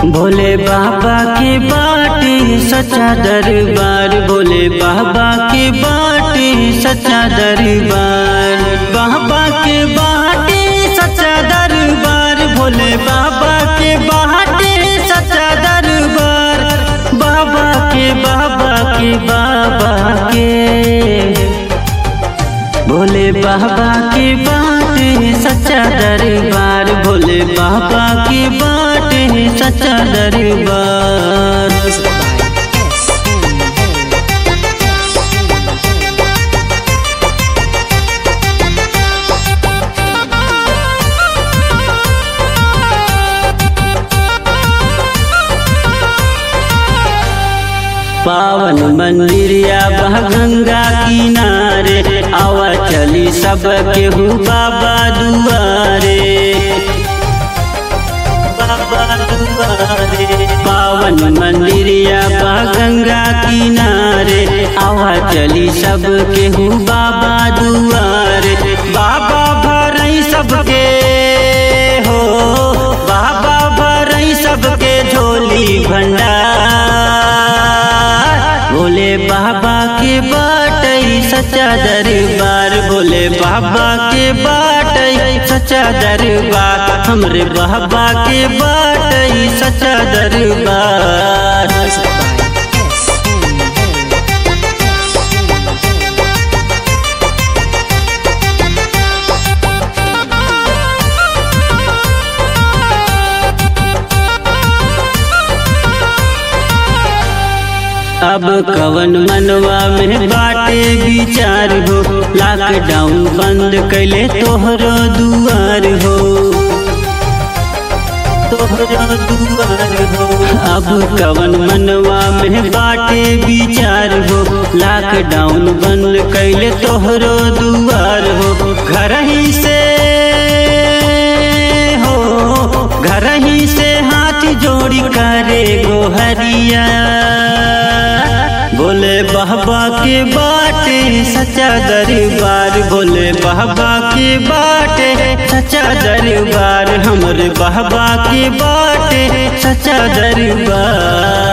भोले बाबा के बाटे सच्चा दरबार भोले बाबा के बाटे सच्चा दरबार बाबा के बाटे सच्चा दरबार भोले बाबा के बाटे सच्चा दरबार बाबा के बाबा के बाबा के भोले बाबा के बाटे सच्चा दरबार भोले बाबा के बाटे सच्चा दरबार Music by S. पावन मंदिरिया बह गंगा किनारे आवा चली सब केहू बाबा दुआरे बाबा दुआरे पावन मंदिरिया बह गंगा किनारे आवा चली सब केहू बाबा दुआरे बाबा भरई सबके हो बाबा भरई सबके झोली भंडार भोले बाबा के बाटई सच्चा दरबार भोले बाबा के बाटई सच्चा दरबार हमरे बाबा के बाटई सच्चा दरबार Music by S. अब कवन मनवा में बाटे विचार हो लॉकडाउन बंद कैले तोहरो दुआर हो तोहरो दुआर हो अब कवन मनवा में बाटे विचार हो लॉकडाउन बंद कैले तोहरो दुआर हो घर ही से हो घर ही से हाथ जोड़ी करे गोहरिया बोले बाबा के बाटे सच्चा दरबार बोले बाबा के बाटे सच्चा दरबार हमरे बाबा के बाटे सच्चा दरबार